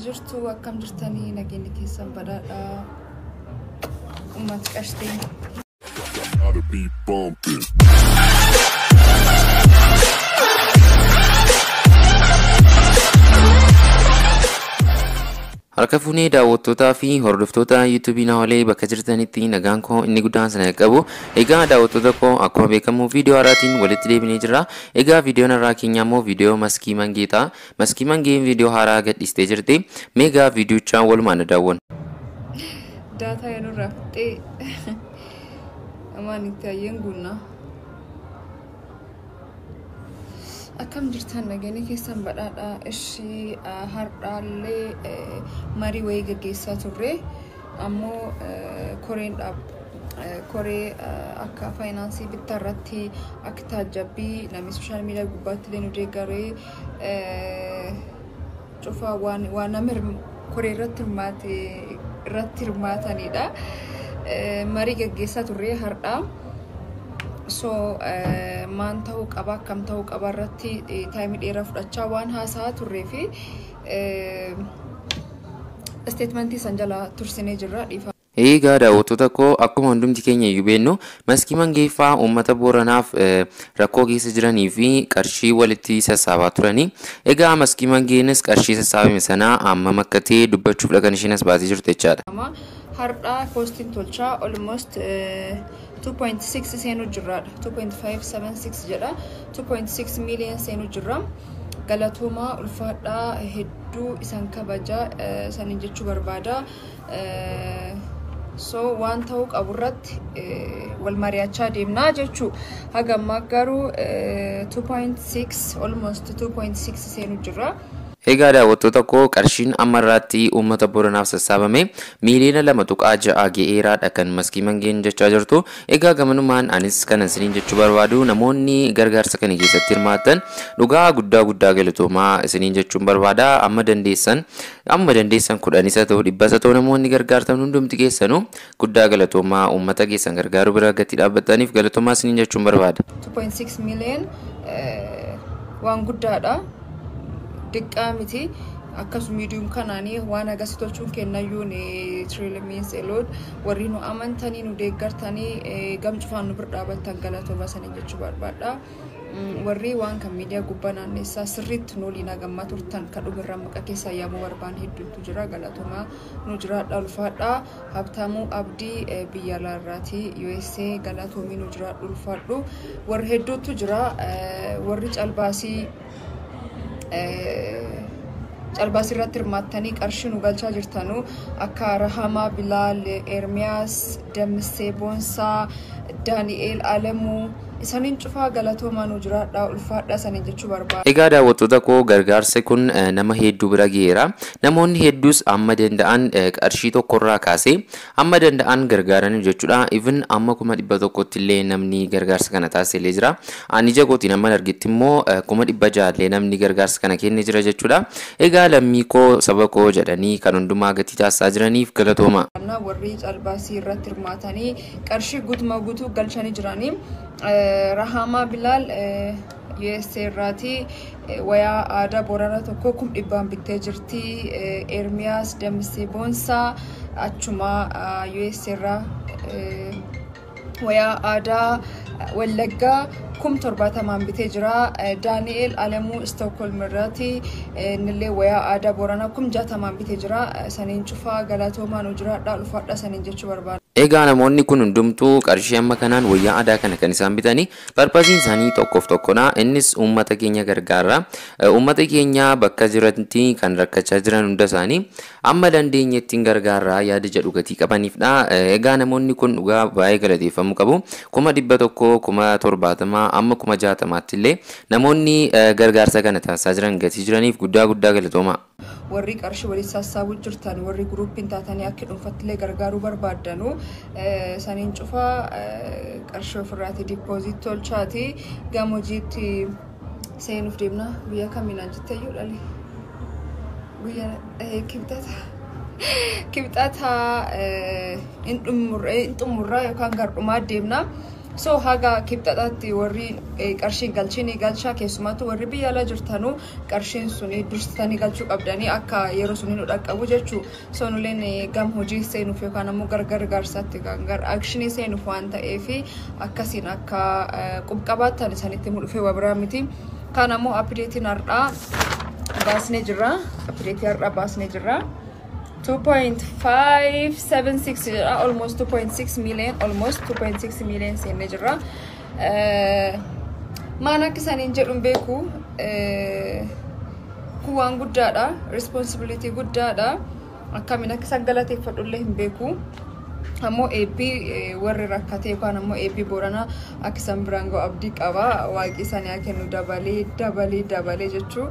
jirtu akkam jirtanii nageenyi keessan badhaadhaa ummati qashteen Gotta be bumping. Harka fuunee daawwattootaa fi hordoftoota yuutuubii Naholee bakka jirtanitti nagaan koo inni guddaan sana qabu. Egaa daawwattoota koo akkuma beekamu viidiyoo haaraatiin walitti deebinee jirra. Egaa viidiyoon irraa keenya immoo viidiyoo maskii mangeeta. Maskii mangeen viidiyoo haaraa gadhiistee jirti. Meegaa viidiyochaan walumaan daawwan. daataa yanurraa fixee amaan itti hayyeen guunnaa akkam jirtan nageenya keessan badhaadhaa ishii har'aallee marii wayii gaggeessaa turre ammoo koreen dhaab koree akka faayinaansii bittaa irratti akka taajabbii namni sooshaal miidiyaa gubbaatti illee nu deeggaree cufaa waan nama koree irratti hirmaate irratti hirmaatanidha. Marii gaggeessaa turre har'aa. So maan ta'uu qaba akkam ta'uu qaba irratti taayimii dheeraa fudhachaa waan haasa'aa turree fi isteetmentii san jala tursinee jirra dhiifa. Egaa daawwattoota koo akkuma hundumti keenya iyyuu beennu maskii mangeeffaa uummata booranaaf rakkoo keessa jiranii fi qarshii walitti sassaabaa turanii. Egaa maskii mangeenis qarshii sassaabame sanaa hammam akka ta'e dubbachuuf kan isheen as baatee jirtu jechaadha. Har'aa koostiin tolchaa almost 2.6 seenuu jirraadha. 2.576 jedha. 2.6 miiliyoon seenuu jirra. Galatoomaa ulfaadhaa hedduu isan kabajaa saniin jechuu barbaada. so waan ta'uu qabu irratti wal mari'achaa deemnaa jechuu haga ammaa garuu 2.6 almost 2.6 seenuu jirra. Egaa daawwattoota koo qarshiin amma irraatti uummata booranaaf sassaabame miiliyoona lama tuqaa ja'a ga'eeraadha kan maskii mangeen jechaa jirtu. Egaa gamanumaan anis kanan isiniin jechuu barbaadu namoonni gargaarsa kana keessatti hirmaatan dhugaa guddaa guddaa galatoomaa isiniin jechuun barbaada. Amma dandeessan amma dandeessan kudhanis haa ta'u dhibbas haa ta'u namoonni gargaartan hundumti keessanuu guddaa galatoomaa uummata keessan gargaaruu bira gatti dhaabbataniif galatoomaa isiniin jechuun barbaada. 2.6 miiliyoon waan guddaadha. diqqaa miti akkasuma miidiyuum kanaanii waan agarsiis tolchuun kennayyuun tiriilimiin seeloon warri nu amantanii nu deeggartanii gam cufaan nu bira dhaabattan galatooma sanii jechuu barbaadha. Warri waan kan miidiyaa gubbaa naannessaa sirriitti nu waliin hagammaa turtan kan dhumirraa maqaa keessa yaamuu barbaan hedduutu jira galatoomaa nu jiraadha ulfaadha habtaamuu abdii biyya alaarraati USA galatoomii nu jiraadhu ulfaadhu warri hedduutu jira warri calbaasii calbaas irratti hirmaattanii qarshii nu galchaa jirtanu akka Rahamaa Bilaal, Ermiyaas, Dammissee Boonsaa, Daani'eel Alamuu isaniin cufaa galatoomaa nu jiraadha ulfaadha saniin jechuu barbaada. Egaa daawwattoota koo gargaarsi kun nama hedduu bira ga'eera. Namoonni hedduus amma danda'an qarshii tokkorraa kaasee amma danda'an gargaaranii jechuudha. Even amma kuma dhibba tokkotti illee namni gargaarsa kana taasiselee jira. Ani jagootiin amma argitti immoo kuma dhibba jaallee namni gargaarsa kana kennee jira jechuudha. Egaa lammii koo saba koo jedhanii kan hundumaa gatii taasisaa jiraniif galatooma. Warri calbaasii irratti hirmaatanii qarshii guutuma guutuu galchanii jiranii Rahamaa Bilaal USA irraati wayaa aadaa Booranaa tokko kum dhibbaan bittee jirti. Ermiyaas Dammisee Boonsaa achuma USA irraa wayaa aadaa Wallaggaa kum torbaatamaan bitee jira. Daani'eel Alamuu Istookholm irraati innillee wayaa aadaa Booranaa kum jaatamaan bitee jira. Saniin cufaa galatoomaa nu jiraadha ulfaadha saniin jechuu barbaada. Egaa namoonni kun hundumtuu qarshii amma kanaan wayyaa aadaa kana kan isaan bitanii barbaasiin isaanii tokkoof tokkodha. Innis uummata keenya gargaara. Uummata keenya bakka jiranitti kan rakkachaa jiran hunda isaanii amma dandeenyetti gargaarraa yaada jedhu gatii qabaniifdha. Egaa namoonni kun dhugaa baay'ee galateeffamuu qabu. Kuma dhibba tokko kuma torbaatamaa amma kuma jaatamaatti illee namoonni gargaarsa kana taasisaa jiran gatii jiraniif guddaa guddaa galatooma. warri qarshii waliin sassaabuu jirtan warri guruupiin taatanii akka dhuunfattillee gargaaruu barbaaddanu saniin cufaa qarshii ofirraati diipooziit tolchaati gama hojiitti seenuuf deemna biyya kamiinaan jetteeyyuu dhali biyya kibxata kibxata hin xumurraa yookaan gardhumaa deemna So haga kibxaxaatti warri qarshiin galchini galchaa keessumattuu warri biyya alaa jirtanuu qarshiin suni dursitanii galchuu qabdanii akka yeroo suni nu dhaqqabu jechuu so nuleen gam hojii seenuuf yookaan ammoo gargar gaarsaatti kan gar akshinii seenuuf waan ta'eef akkasiin akka qubqabaattan isanitti mul'ufe wabiraa miti. Kan ammoo appideetiin har'aa baasnee jirra. Appideetii har'aa baasnee jirra. 2.576 jira almost 2.6 million almost 2.6 million seennee jirra. Maan akka isaaniin jedhuun beeku kun waan guddaadha responsibility guddaadha akkamiin akka isaan galateeffadhullee hin beeku. ammoo eebbii warri rakkate yookaan ammoo eebbii booranaa akka isaan biraan ga'u abdii qaba waaqii isaanii haa kennu dabalee dabalee dabalee jechuu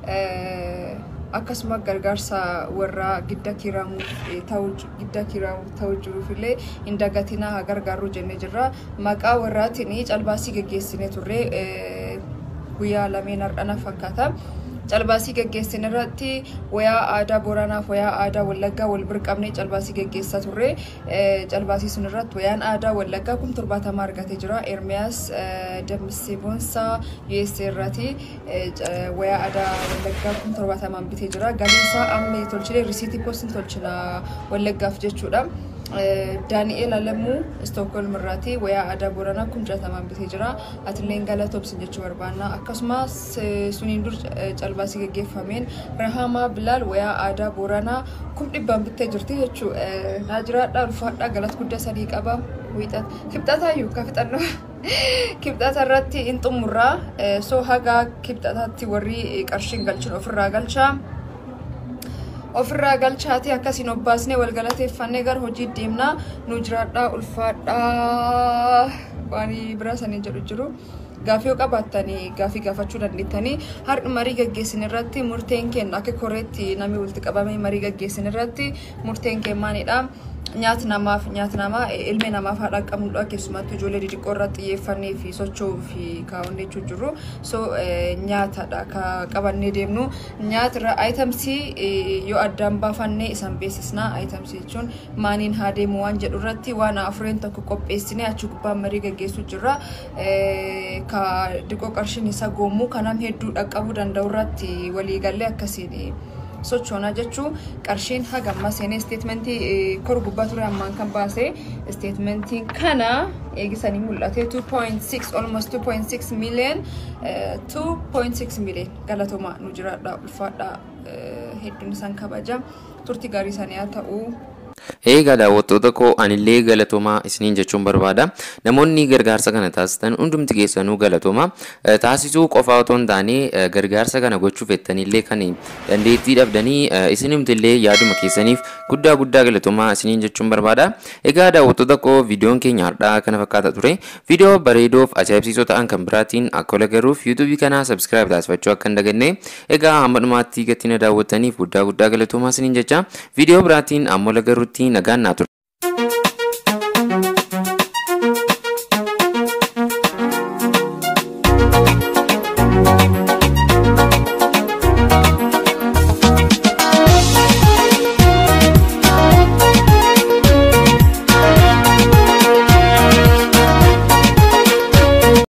akkasuma gargaarsa warra gidda kiiraamuuf ta'u gidda kiiraamuuf ta'u jiruuf illee hin dagatinaa haa gargaarru jennee jirra maqaa warraatiin calbaasii geggeessinee turre guyyaa lameen hardhana fakkaata. calbaasii geggeessin irratti wayaa aadaa booranaaf wayaa aadaa wallaggaa wal bira qabnee calbaasii geggeessaa turre calbaasii sun irratti wayaan aadaa wallaggaa kum torbaatama argatee jira ermiyaas dammissee boonsaa USA irratti wayaa aadaa wallaggaa kum torbaatamaan bitee jira galiisaa amma tolchilee risiitii poostiin tolchina wallaggaaf jechuudha. daani'eel alamuu istookholm irraati wayaa aadaa booranaa kum jaatamaan bitee jira atilleen galatoomsin jechuu barbaanna akkasumas suniin dur calbaasii geggeeffameen rahamaa bilaal wayaa aadaa booranaa kum dhibbaan bittee jirti jechuu naa jiraadhaa ulfaadhaa galata guddaa sadii qaba kibxataayyuu ka fixannoo kibxata irratti hin xumurraa soo hagaa kibxataatti warri qarshiin galchin ofirraa galchaa. ofirraa galchaati akkasiin obbaasnee wal galateeffannee gara hojii deemnaa nu jiraadhaa ulfaadhaa waan biraa sanii jedhu jiru. Gaafii yoo qabaattanii gaafii gaafachuu dandeettanii har'i marii gaggeessin irratti murteen keenya akka koreetti namni walitti qabamee marii gaggeessin irratti murteen keenya maalidha. Nyaati namaaf nyaati namaa ilmi namaaf haadha qabnudha keessumattuu ijoollee xixiqqoo irratti xiyyeeffannee fi socho'uu fi kaawwanne jechuu jirru so nyaatadha ka qabannee deemnu nyaatirra ayitamsii yoo addaan baafannee isan beeksisna ayitamsii jechuun maaniin haa deemu waan jedhu irratti waan afureen tokko qopheessinee achi gubbaan marii gaggeessuu jirra ka diqoo qarshiin isa goommuu kanam hedduu dhaqqabuu danda'u irratti waliigallee akkasiin. sochoonaa jechuun qarshiin hagamma seenee isteetmentii kor gubbaa ture ammaan kan baase isteetmentiin kana eegisanii mul'ate 2.6 almost 2.6 million 2.6 million galatoomaa nu jiraadha ulfaadha hedduun isaan kabaja turtii gaarii isaanii haa ta'u. Eegaa daawwattoota koo anillee galatoomaa isiniin jechuun barbaada. Namoonni gargaarsa kana taasisan hundumti keessanuu galatoomaa. Taasisuu qofaa otoo hin taane gargaarsa kana gochuuf jettanillee kan dandeettii dhabdanii isinimtillee yaaduma keessaniif guddaa guddaa galatoomaa isiniin jechuun barbaada. Egaa daawwattoota koo viidiyoon keenya har'aa kana fakkaata ture. Viidiyoo bareedoof ajaa'ibsiisoo ta'an kan biraatiin akka wal agarruuf yuutuubii kanaa sabskiraayib taasifachuu akka hin daganne. Egaa hamma dhumaatti gatii na daawwattaniif guddaa guddaa galatoomaa isiniin jecha. Viidiyoo biraatiin amma wal agarruutti nagaan naa ture.